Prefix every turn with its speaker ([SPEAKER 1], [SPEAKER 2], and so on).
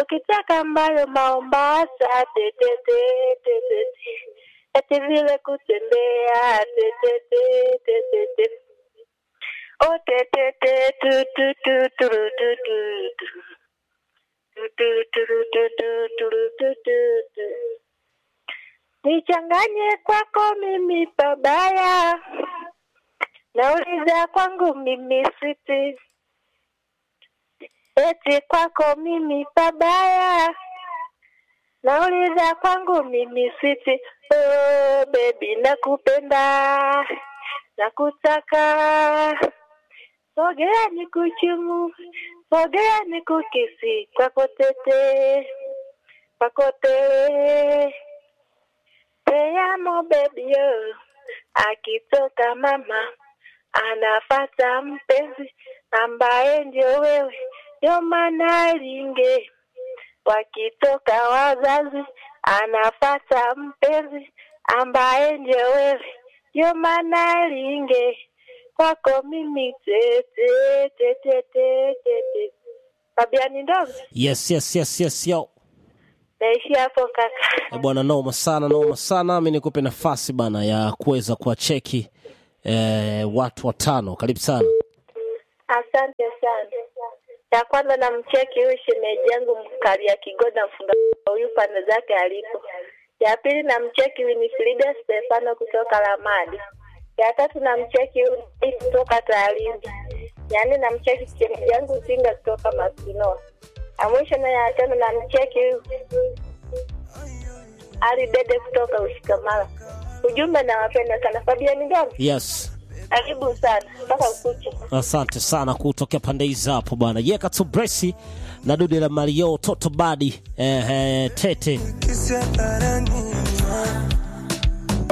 [SPEAKER 1] ukitaka mbayo Mombasa tetete tetete eti vile kutembea tetete tetete oh tetete tu tu tu tu tu tu tu Tu, tu, tu, tu, tu, tu, tu, tu, tu. Nichanganye kwako mimi pabaya, nauliza kwangu mimi switi, eti kwako mimi pabaya, nauliza kwangu mimi switi. Oh, baby nakupenda, nakutaka, sogea nikuchumu, sogea nikukisi kwako tete, kwako tete. Te amo baby yo. Akitoka mama anafata mpenzi ambaye ndio wewe, ndio maana linge. Wakitoka wazazi anafata mpenzi ambaye ndio wewe, ndio maana linge. Kwako mimi tete tete tete tete. Fabiani ndogo
[SPEAKER 2] Yes, yes, yes, yes, yo.
[SPEAKER 1] naishi hapo kaka.
[SPEAKER 2] Eh, bwana noma sana noma sana mi nikupe nafasi bana ya kuweza kuwacheki eh, watu watano karibu sana
[SPEAKER 1] Asante sana. Ya kwanza namcheki huyu shemeji yangu mkalia Kigoda mfunga huyu pande zake alipo. Ya pili namcheki Winifrida Stefano kutoka Lamadi. Ya tatu namcheki huyu Dave kutoka Taalindi. Ya nne namcheki shemeji yangu Singa kutoka Masinoa. Ya mwisho na ya tano namcheki huyu Ali Dede kutoka Ushikamala. Ujumbe nawapenda sana. Fabiani Ngamo,
[SPEAKER 2] yes
[SPEAKER 1] karibu sana mpaka ukucha.
[SPEAKER 2] asante sana kutokea pande hizi hapo bwana yeka tu bresi na dude la mario toto badi eh, eh, tete
[SPEAKER 3] Kisi hadharani